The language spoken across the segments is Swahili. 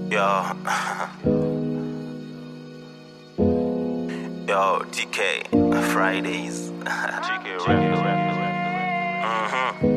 Yo. Yo, TK, Fridays. TK Mhm.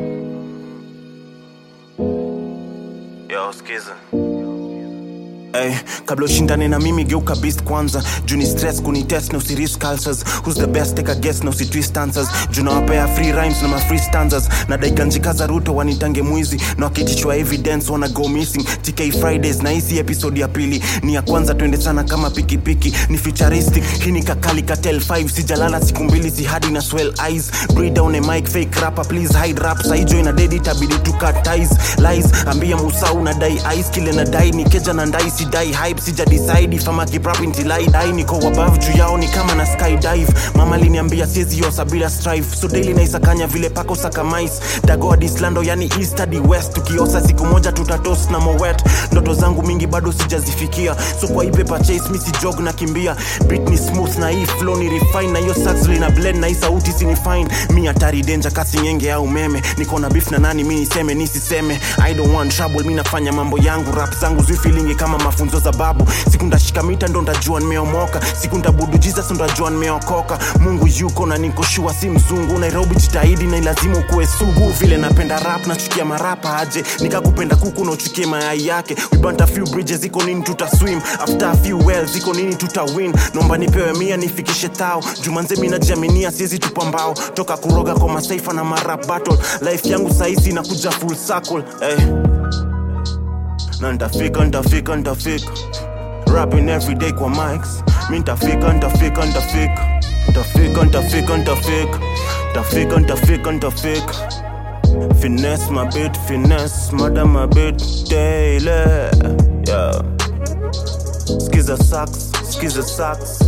Yo, skiza. Hey, kabla ushindane na mimi geuka beast kwanza juni stress kunitest na usirisk ulcers who's the best take a guess na usitwist answers juu nawapea free rhymes na ma free stanzas na daikanjika za ruto wanitange mwizi na wakitichwa evidence wana go missing tk fridays na hisi episode ya pili ni ya kwanza twende sana kama pikipiki ni futuristic hii ni kakali katel 5 sijalala siku mbili si hadi na swell eyes breed down a mic fake rapper please hide rap saijo ina dedi tabidi to cut ties lies ambia musa una dai ice kile na dai ni keja na ndai si dai hype sija decide if I'm a keep rap until I die niko above juu yao ni kama na skydive mama liniambia siezi yosa bila strive so daily naisakanya vile pako saka mice dagoa dislando yani east hadi west tukiosa siku moja tutatos na mowet ndoto zangu mingi bado sijazifikia so kwa hii paper chase mi si jog na kimbia beat ni smooth na hii flow ni refine na hiyo sax lina blend na hii sauti sini fine mi hatari danger kasi nyenge au umeme niko na beef na nani mi niseme nisiseme i don't want trouble mi nafanya mambo yangu rap zangu zifilingi kama mafunzo za babu siku ndashika mita ndo ndajua nimeomoka siku ndabudu jesus ndajua nimeokoka mungu yuko na niko shua si mzungu nairobi jitahidi na ilazimu kuwe sugu vile napenda rap nachukia marapa aje nikakupenda kuku na uchukie mayai yake we burnt a few bridges iko nini tuta swim after a few wells iko nini tuta win nomba nipewe mia nifikishe tao jumanze mi najiaminia siezi tupa mbao toka kuroga kwa masaifa na marap battle life yangu sahizi inakuja full circle hey na ntafika ntafika ntafika rapping every day kwa mics mi ntafika ntafika ntafika ntafika ntafika ntafika ntafika ntafika ntafika finesse my bit finesse madam my bit daily yeah skiza sax skiza sax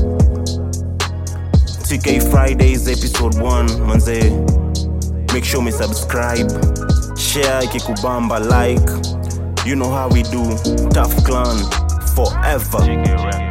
TK Fridays episode 1 manze make sure me subscribe share ikikubamba like you know how we do tough clan forever TK Records.